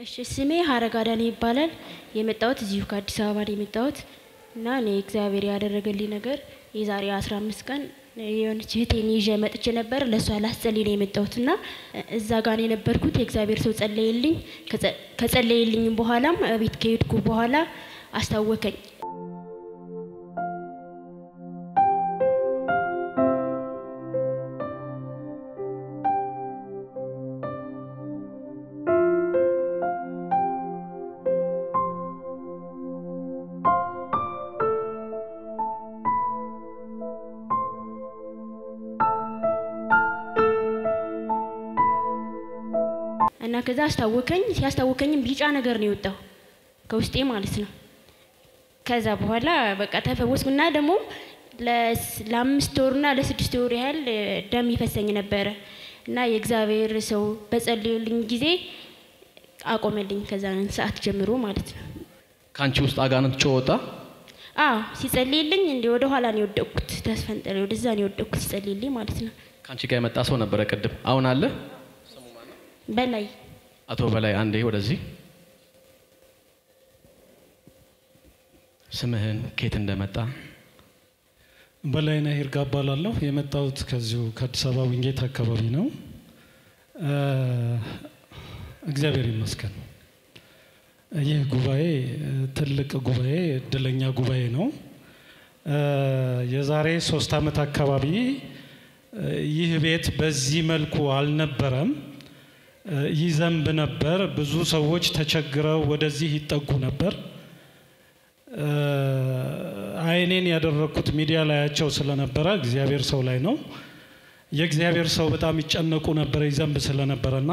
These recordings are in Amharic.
እሺ ስሜ ሀረግ አዳነ ይባላል። የመጣሁት እዚሁ ከአዲስ አበባ ነው የመጣሁት እና እኔ እግዚአብሔር ያደረገልኝ ነገር የዛሬ አስራ አምስት ቀን የሆነች እህቴን ይዤ መጥቼ ነበር። ለእሷ ላስጸልይ ነው የመጣሁት እና እዛ ጋር ነው የነበርኩት። የእግዚአብሔር ሰው ጸለየልኝ። ከጸለየልኝም በኋላም ቤት ከሄድኩ በኋላ አስታወከኝ። እና ከዛ አስታወከኝ። ሲያስታወከኝም ቢጫ ነገር ነው የወጣው ከውስጤ ማለት ነው። ከዛ በኋላ በቃ ተፈወስኩ እና ደግሞ ለአምስት ወርና ለስድስት ወር ያህል ደም ይፈሰኝ ነበረ እና የእግዚአብሔር ሰው በጸልዩልኝ ጊዜ አቆመልኝ። ከዛ ሰዓት ጀምሮ ማለት ነው። ከአንቺ ውስጥ አጋንንት ጮህ ወጣ? አዎ ሲጸልይልኝ እንዲ ወደ ኋላ ነው የወደቅኩት። ተስፈንጠሬ ወደዛ ነው የወደቅኩት ሲጸልይልኝ ማለት ነው። ከአንቺ ጋር የመጣ ሰው ነበረ ቅድም። አሁን አለ? በላይ አቶ በላይ አንዴ ወደዚህ። ስምህን ኬት እንደመጣ በላይነህ ይርጋ እባላለሁ። የመጣሁት ከዚሁ ከአዲስ አበባ ዊንጌት አካባቢ ነው። እግዚአብሔር ይመስገን። ይህ ጉባኤ ትልቅ ጉባኤ፣ እድለኛ ጉባኤ ነው። የዛሬ ሶስት ዓመት አካባቢ ይህ ቤት በዚህ መልኩ አልነበረም። ይዘንብ ነበር። ብዙ ሰዎች ተቸግረው ወደዚህ ይጠጉ ነበር። አይኔን ያደረግኩት ሚዲያ ላያቸው ስለነበረ እግዚአብሔር ሰው ላይ ነው። የእግዚአብሔር ሰው በጣም ይጨነቁ ነበረ ይዘንብ ስለነበረና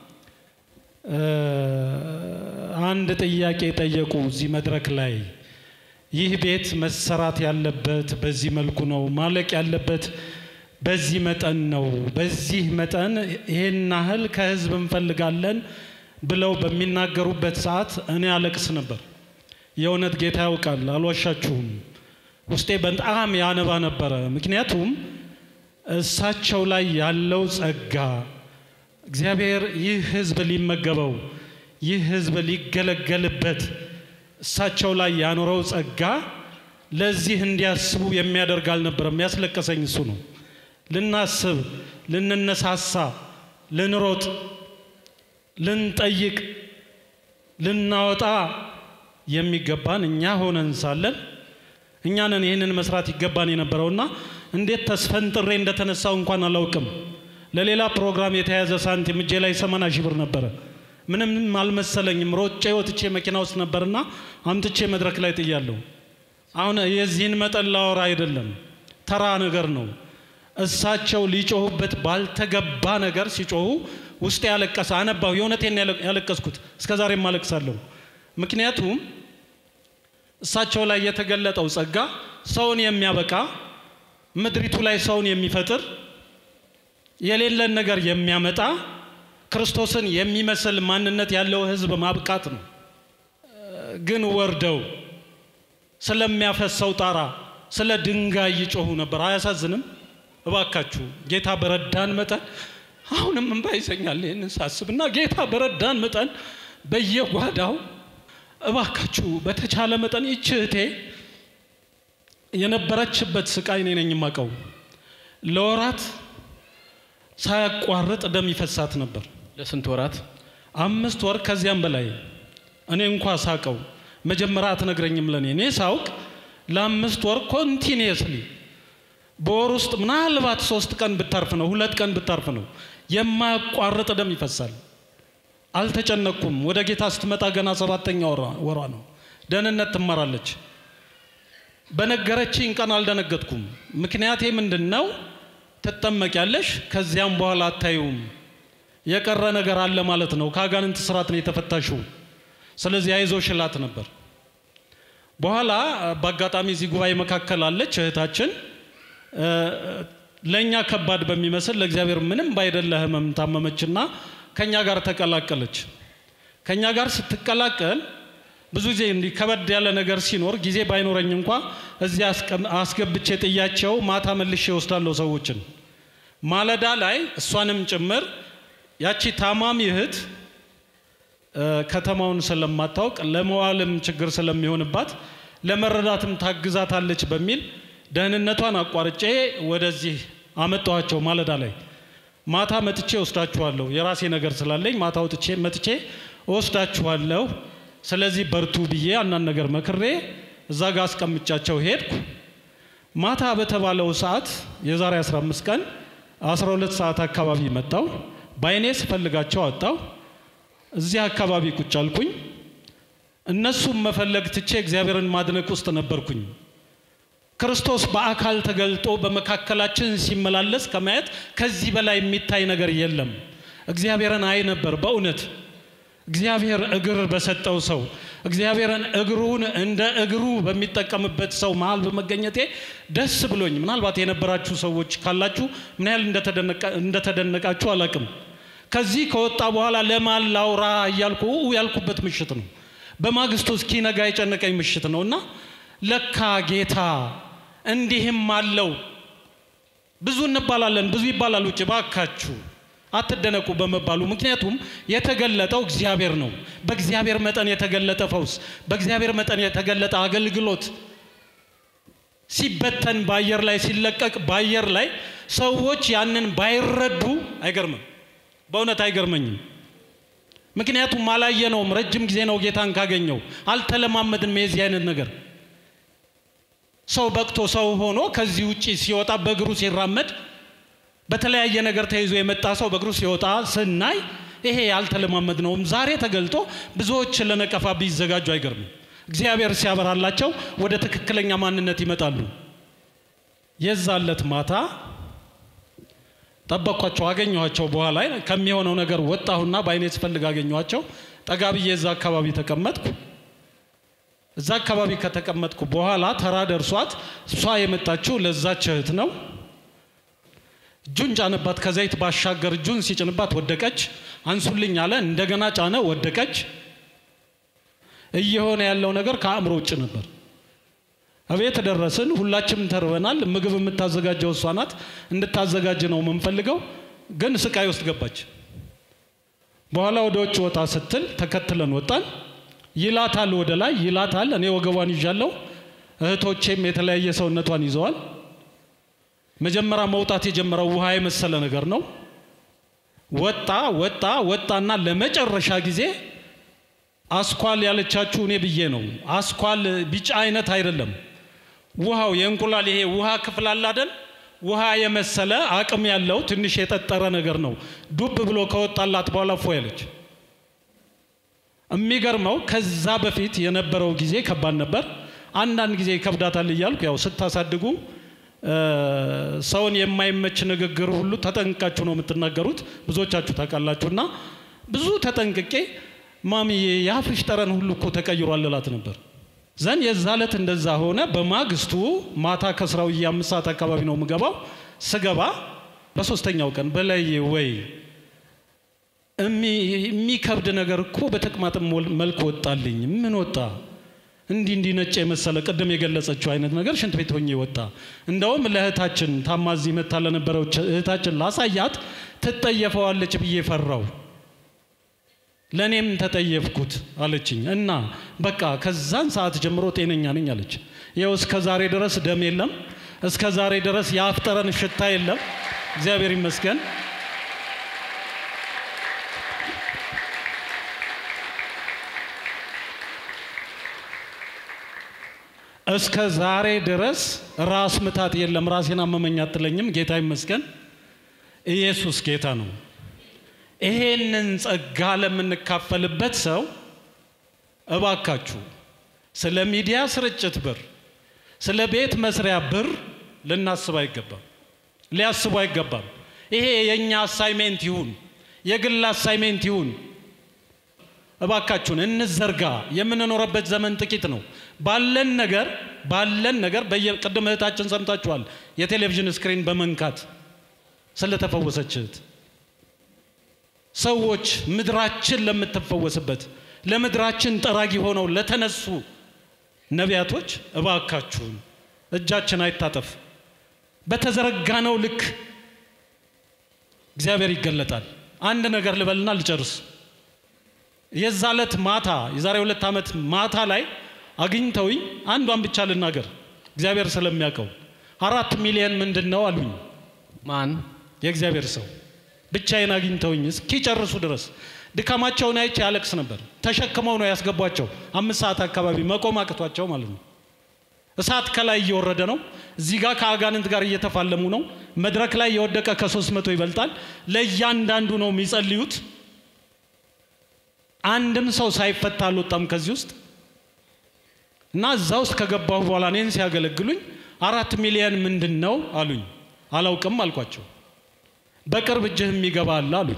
አንድ ጥያቄ ጠየቁ እዚህ መድረክ ላይ ይህ ቤት መሰራት ያለበት በዚህ መልኩ ነው፣ ማለቅ ያለበት በዚህ መጠን ነው። በዚህ መጠን ይሄን ያህል ከህዝብ እንፈልጋለን ብለው በሚናገሩበት ሰዓት እኔ አለቅስ ነበር። የእውነት ጌታ ያውቃል፣ አልዋሻችሁም። ውስጤ በጣም ያነባ ነበረ። ምክንያቱም እሳቸው ላይ ያለው ጸጋ እግዚአብሔር ይህ ህዝብ ሊመገበው ይህ ህዝብ ሊገለገልበት እሳቸው ላይ ያኖረው ጸጋ ለዚህ እንዲያስቡ የሚያደርግ አልነበረም። ያስለቀሰኝ እሱ ነው። ልናስብ፣ ልንነሳሳ፣ ልንሮጥ፣ ልንጠይቅ፣ ልናወጣ የሚገባን እኛ ሆነን ሳለን እኛንን ይህንን መስራት ይገባን የነበረውና እንዴት ተስፈንጥሬ እንደተነሳው እንኳን አላውቅም። ለሌላ ፕሮግራም የተያዘ ሳንቲም እጄ ላይ ሰማንያ ሺህ ብር ነበረ። ምንም አልመሰለኝም። ሮጬ ወጥቼ መኪና ውስጥ ነበርና አምጥቼ መድረክ ላይ ጥያለሁ። አሁን የዚህን መጠን ላወራ አይደለም፣ ተራ ነገር ነው። እሳቸው ሊጮሁበት ባልተገባ ነገር ሲጮሁ ውስጤ ያለቀሰ አነባሁ። የእውነቴን ያለቀስኩት እስከ ዛሬም አለቅሳለሁ። ምክንያቱም እሳቸው ላይ የተገለጠው ጸጋ ሰውን የሚያበቃ ምድሪቱ ላይ ሰውን የሚፈጥር የሌለን ነገር የሚያመጣ ክርስቶስን የሚመስል ማንነት ያለው ሕዝብ ማብቃት ነው። ግን ወርደው ስለሚያፈሰው ጣራ ስለ ድንጋይ ይጮሁ ነበር። አያሳዝንም? እባካችሁ ጌታ በረዳን መጠን አሁንም እንባ ይዘኛል ይህንን ሳስብና ጌታ በረዳን መጠን በየጓዳው እባካችሁ በተቻለ መጠን ይች እህቴ የነበረችበት ስቃይ እኔ ነኝ የማውቀው። ለወራት ሳያቋርጥ ደም ይፈሳት ነበር። ለስንት ወራት? አምስት ወር ከዚያም በላይ እኔ እንኳ ሳቀው። መጀመሪያ አትነግረኝም ለእኔ እኔ ሳውቅ ለአምስት ወር ኮንቲኒየስሊ በወር ውስጥ ምናልባት ሶስት ቀን ብታርፍ ነው ሁለት ቀን ብታርፍ ነው የማያቋርጥ ደም ይፈሳል። አልተጨነቅኩም። ወደ ጌታ ስትመጣ ገና ሰባተኛ ወሯ ነው። ደህንነት ትማራለች። በነገረችኝ ቀን አልደነገጥኩም። ምክንያቴ ምንድን ነው? ትጠመቂያለሽ፣ ከዚያም በኋላ አታዩም። የቀረ ነገር አለ ማለት ነው። ከአጋንንት ስርዓት ነው የተፈታሽው። ስለዚህ አይዞሽ እላት ነበር። በኋላ በአጋጣሚ እዚህ ጉባኤ መካከል አለች እህታችን ለእኛ ከባድ በሚመስል ለእግዚአብሔር ምንም ባይደለ ህመም ታመመችና ከኛ ጋር ተቀላቀለች። ከኛ ጋር ስትቀላቀል ብዙ ጊዜ እንዲህ ከበድ ያለ ነገር ሲኖር ጊዜ ባይኖረኝ እንኳ እዚያ አስገብቼ ጥያቸው ማታ መልሼ እወስዳለሁ ሰዎችን። ማለዳ ላይ እሷንም ጭምር ያቺ ታማሚ እህት እ፣ ከተማውን ስለማታውቅ ለመዋልም ችግር ስለሚሆንባት ለመረዳትም ታግዛታለች በሚል ደህንነቷን አቋርጬ ወደዚህ አመጣኋቸው ማለዳ ላይ ማታ መጥቼ ወስዳችኋለሁ። የራሴ ነገር ስላለኝ ማታ ወጥቼ መጥቼ ወስዳችኋለሁ። ስለዚህ በርቱ ብዬ አንዳንድ ነገር መክሬ እዛ ጋር አስቀምጫቸው ሄድኩ። ማታ በተባለው ሰዓት የዛሬ 15 ቀን 12 ሰዓት አካባቢ መጣው። በአይኔ ስፈልጋቸው አጣው። እዚህ አካባቢ ቁጭ አልኩኝ። እነሱም መፈለግ ትቼ እግዚአብሔርን ማድነቅ ውስጥ ነበርኩኝ። ክርስቶስ በአካል ተገልጦ በመካከላችን ሲመላለስ ከማየት ከዚህ በላይ የሚታይ ነገር የለም። እግዚአብሔርን አይ ነበር በእውነት እግዚአብሔር እግር በሰጠው ሰው እግዚአብሔርን እግሩን እንደ እግሩ በሚጠቀምበት ሰው መሀል በመገኘቴ ደስ ብሎኝ፣ ምናልባት የነበራችሁ ሰዎች ካላችሁ ምን ያህል እንደተደነቃ- እንደተደነቃችሁ አላቅም። ከዚህ ከወጣ በኋላ ለማን ላውራ እያልኩ ኡ ያልኩበት ምሽት ነው። በማግስቱ እስኪነጋ የጨነቀኝ ምሽት ነው እና ለካ ጌታ እንዲህም አለው። ብዙ እንባላለን፣ ብዙ ይባላል ውጭ ባካችሁ አትደነቁ በመባሉ ምክንያቱም የተገለጠው እግዚአብሔር ነው። በእግዚአብሔር መጠን የተገለጠ ፈውስ፣ በእግዚአብሔር መጠን የተገለጠ አገልግሎት ሲበተን በአየር ላይ ሲለቀቅ በአየር ላይ ሰዎች ያንን ባይረዱ አይገርምም። በእውነት አይገርመኝም። ምክንያቱም አላየነውም። ረጅም ጊዜ ነው ጌታን ካገኘው አልተለማመድንም የዚህ አይነት ነገር ሰው በቅቶ ሰው ሆኖ ከዚህ ውጭ ሲወጣ በእግሩ ሲራመድ በተለያየ ነገር ተይዞ የመጣ ሰው በእግሩ ሲወጣ ስናይ ይሄ ያልተለማመድነውም ዛሬ ተገልጦ ብዙዎች ለነቀፋ ቢዘጋጁ አይገርምም። እግዚአብሔር ሲያበራላቸው ወደ ትክክለኛ ማንነት ይመጣሉ። የዛለት ማታ ጠበቅኳቸው፣ አገኘኋቸው። በኋላ ከሚሆነው ነገር ወጣሁና በአይኔ ስፈልግ አገኘኋቸው። ጠጋ ብዬ እዛ አካባቢ ተቀመጥኩ። እዛ አካባቢ ከተቀመጥኩ በኋላ ተራ ደርሷት እሷ የመጣችው ለዛች እህት ነው። እጁን ጫነባት። ከዘይት ባሻገር እጁን ሲጭንባት ወደቀች። አንሱልኝ አለ። እንደገና ጫነ፣ ወደቀች። እየሆነ ያለው ነገር ከአእምሮ ውጭ ነበር። እቤት ደረስን። ሁላችንም ተርበናል። ምግብ የምታዘጋጀው እሷ ናት። እንድታዘጋጅ ነው የምንፈልገው፣ ግን ስቃይ ውስጥ ገባች። በኋላ ወደ ውጭ ወጣ ስትል ተከትለን ወጣን። ይላታል፣ ወደ ላይ ይላታል። እኔ ወገቧን ይዣለሁ። እህቶቼም የተለያየ ሰውነቷን ይዘዋል። መጀመሪያ መውጣት የጀመረው ውሃ የመሰለ ነገር ነው። ወጣ ወጣ ወጣና ለመጨረሻ ጊዜ አስኳል ያለቻችሁ እኔ ብዬ ነው። አስኳል ቢጫ አይነት አይደለም። ውሃው የእንቁላል ይሄ ውሃ ክፍል አለ አይደል? ውሃ የመሰለ አቅም ያለው ትንሽ የጠጠረ ነገር ነው። ዱብ ብሎ ከወጣላት በኋላ ፎ ያለች። የሚገርመው ከዛ በፊት የነበረው ጊዜ ከባድ ነበር። አንዳንድ ጊዜ ይከብዳታል እያልኩ ያው ስታሳድጉ ሰውን የማይመች ንግግር ሁሉ ተጠንቅቃችሁ ነው የምትናገሩት። ብዙዎቻችሁ ታውቃላችሁ። እና ብዙ ተጠንቅቄ ማሚዬ የአፍሽ ጠረን ሁሉ እኮ ተቀይሯል እላት ነበር። ዘን የዛ ዕለት እንደዛ ሆነ። በማግስቱ ማታ ከስራው አምስት ሰዓት አካባቢ ነው የምገባው። ስገባ በሶስተኛው ቀን በላይ ወይ የሚከብድ ነገር እኮ በተቅማጥም መልክ ወጣልኝ። ምን ወጣ? እንዲህ እንዲህ ነጭ የመሰለ ቅድም የገለጸችው አይነት ነገር ሽንት ቤት ሆኜ ወጣ። እንደውም ለእህታችን ታማዚ መታ ለነበረው እህታችን ላሳያት ትጠየፈዋለች ብዬ ፈራው። ለእኔም ተጠየፍኩት አለችኝ። እና በቃ ከዛን ሰዓት ጀምሮ ጤነኛ ነኝ አለች። ይኸው እስከ ዛሬ ድረስ ደም የለም። እስከ ዛሬ ድረስ የአፍ ጠረን ሽታ የለም። እግዚአብሔር ይመስገን። እስከ ዛሬ ድረስ ራስ ምታት የለም። ራሴን አመመኝ አትለኝም። ጌታ ይመስገን። ኢየሱስ ጌታ ነው። ይሄንን ጸጋ ለምንካፈልበት ሰው እባካችሁ ስለ ሚዲያ ስርጭት ብር፣ ስለ ቤት መስሪያ ብር ልናስብ አይገባም፣ ሊያስቡ አይገባም። ይሄ የእኛ አሳይሜንት ይሁን፣ የግል አሳይሜንት ይሁን። እባካችሁን እንዘርጋ። የምንኖረበት ዘመን ጥቂት ነው። ባለን ነገር ባለን ነገር ቅድም እህታችን ሰምታችኋል። የቴሌቪዥን ስክሪን በመንካት ስለተፈወሰች እህት ሰዎች ምድራችን ለምትፈወስበት ለምድራችን ጠራጊ ሆነው ለተነሱ ነቢያቶች እባካችሁን እጃችን አይታጠፍ። በተዘረጋነው ልክ እግዚአብሔር ይገለጣል። አንድ ነገር ልበልና ልጨርስ። የዛ ዕለት ማታ የዛሬ ሁለት ዓመት ማታ ላይ አግኝተውኝ አንዷን ብቻ ልናገር እግዚአብሔር ስለሚያውቀው አራት ሚሊየን ምንድን ነው አሉኝ። ማን የእግዚአብሔር ሰው ብቻዬን አግኝተውኝ እስኪጨርሱ ድረስ ድካማቸውን አይቼ ያለቅስ ነበር። ተሸክመው ነው ያስገቧቸው። አምስት ሰዓት አካባቢ መቆም አቅቷቸው ማለት ነው። እሳት ከላይ እየወረደ ነው። እዚህ ጋር ከአጋንንት ጋር እየተፋለሙ ነው። መድረክ ላይ የወደቀ ከሶስት መቶ ይበልጣል። ለእያንዳንዱ ነው የሚጸልዩት። አንድም ሰው ሳይፈታ አልወጣም ከዚህ ውስጥ እና እዛ ውስጥ ከገባሁ በኋላ እኔን ሲያገለግሉኝ አራት ሚሊየን ምንድን ነው አሉኝ። አላውቅም አልኳቸው። በቅርብ እጅህ የሚገባ አለ አሉኝ።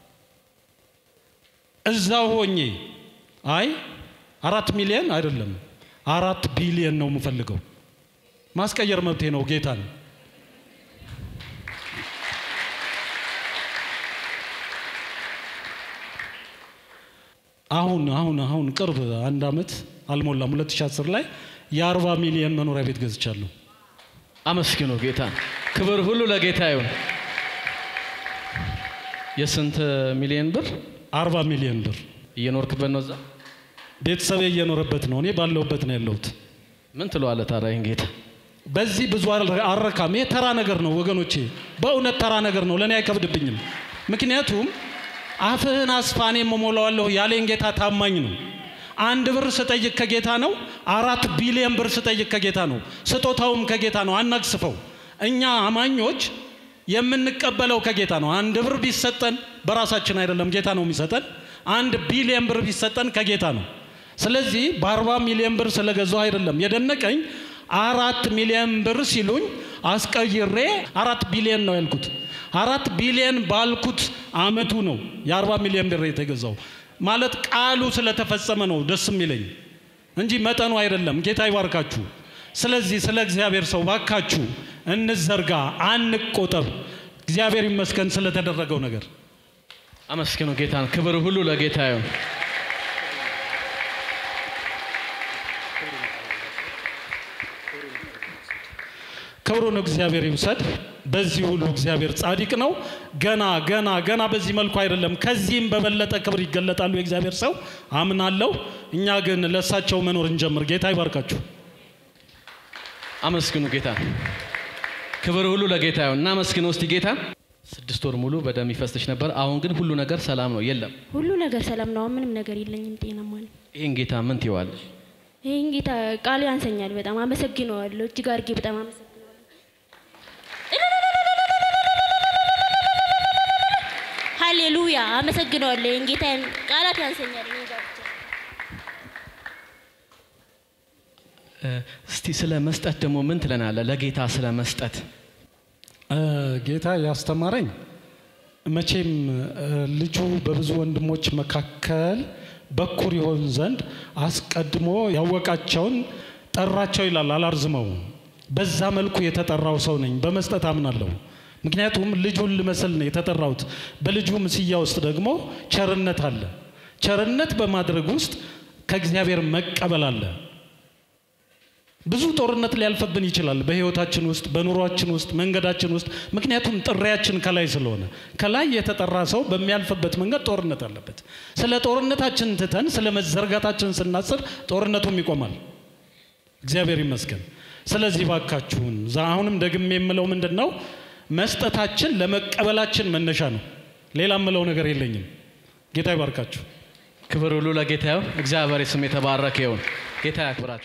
እዛው ሆኜ አይ አራት ሚሊየን አይደለም አራት ቢሊየን ነው የምፈልገው። ማስቀየር መብቴ ነው ጌታን አሁን አሁን አሁን ቅርብ አንድ አመት አልሞላም 2010 ላይ የአርባ ሚሊየን መኖሪያ ቤት ገዝቻለሁ። አመስግኑ ጌታን። ክብር ሁሉ ለጌታ ይሁን። የስንት ሚሊዮን ብር አርባ ሚሊየን ብር እየኖርክበት ነው? እዛ ቤተሰቤ እየኖረበት ነው። እኔ ባለሁበት ነው ያለሁት። ምን ትለዋለህ ታዲያ ይህን ጌታ? በዚህ ብዙ አልረ- አልረካም። ይሄ ተራ ነገር ነው ወገኖቼ፣ በእውነት ተራ ነገር ነው። ለእኔ አይከብድብኝም። ምክንያቱም አፍህን አስፋ እኔም እሞላዋለሁ ያለኝ ጌታ ታማኝ ነው። አንድ ብር ስጠይቅ ከጌታ ነው። አራት ቢሊየን ብር ስጠይቅ ከጌታ ነው። ስጦታውም ከጌታ ነው። አናግስፈው። እኛ አማኞች የምንቀበለው ከጌታ ነው። አንድ ብር ቢሰጠን በራሳችን አይደለም፣ ጌታ ነው የሚሰጠን። አንድ ቢሊየን ብር ቢሰጠን ከጌታ ነው። ስለዚህ በአርባ ሚሊዮን ብር ስለገዛው አይደለም የደነቀኝ። አራት ሚሊዮን ብር ሲሉኝ አስቀይሬ አራት ቢሊዮን ነው ያልኩት። አራት ቢሊዮን ባልኩት አመቱ ነው የአርባ ሚሊዮን ብር የተገዛው። ማለት ቃሉ ስለተፈጸመ ነው ደስ የሚለኝ እንጂ መጠኑ አይደለም። ጌታ ይባርካችሁ። ስለዚህ ስለ እግዚአብሔር ሰው ባካችሁ እንዘርጋ፣ አንቆጠብ። እግዚአብሔር ይመስገን ስለተደረገው ነገር። አመስግኑ ጌታን። ክብር ሁሉ ለጌታ ይሁን። ክብሩን እግዚአብሔር ይውሰድ። በዚህ ሁሉ እግዚአብሔር ጻድቅ ነው። ገና ገና ገና በዚህ መልኩ አይደለም፣ ከዚህም በበለጠ ክብር ይገለጣሉ የእግዚአብሔር ሰው አምናለሁ። እኛ ግን ለእሳቸው መኖር እንጀምር። ጌታ ይባርካችሁ። አመስግኑ ጌታን። ክብር ሁሉ ለጌታ ይሁን። እናመስግነው እስቲ ጌታን። ስድስት ወር ሙሉ በደም ይፈስሽ ነበር። አሁን ግን ሁሉ ነገር ሰላም ነው፣ የለም። ሁሉ ነገር ሰላም ነው። አሁን ምንም ነገር የለኝም። ጤናማ ነኝ። ይህን ጌታ ምን ትይዋለሽ? ይህን ጌታ ቃል ያንሰኛል። በጣም አመሰግነዋለሁ። እጅግ አድርጌ በጣም አመሰግነዋለሁ። ሀሌሉያ አመሰግነዋለሁ። ይህን ጌታ ቃላት ያንሰኛል። እኔ ጋር ብቻ እ፣ እስቲ ስለ መስጠት ደግሞ ምን ትለናለህ? ለጌታ ስለ መስጠት እ፣ ጌታ ያስተማረኝ መቼም እ፣ ልጁ በብዙ ወንድሞች መካከል በኩር ይሆን ዘንድ አስቀድሞ ያወቃቸውን ጠራቸው ይላል። አላርዝመው። በዛ መልኩ የተጠራው ሰው ነኝ። በመስጠት አምናለሁ። ምክንያቱም ልጁን ልመስል ነው የተጠራሁት። በልጁ ምስያ ውስጥ ደግሞ ቸርነት አለ። ቸርነት በማድረግ ውስጥ ከእግዚአብሔር መቀበል አለ። ብዙ ጦርነት ሊያልፍብን ይችላል በህይወታችን ውስጥ በኑሯችን ውስጥ መንገዳችን ውስጥ ምክንያቱም ጥሪያችን ከላይ ስለሆነ ከላይ የተጠራ ሰው በሚያልፍበት መንገድ ጦርነት አለበት ስለ ጦርነታችን ትተን ስለ መዘርጋታችን ስናስብ ጦርነቱም ይቆማል እግዚአብሔር ይመስገን ስለዚህ ባካችሁን ዛ- አሁንም ደግሜ የምለው ምንድን ነው መስጠታችን ለመቀበላችን መነሻ ነው ሌላ የምለው ነገር የለኝም ጌታ ይባርካችሁ ክብር ሁሉ ለጌታ ይሁን። እግዚአብሔር ስም የተባረከ ይሁን። ጌታ ያክብራችሁ።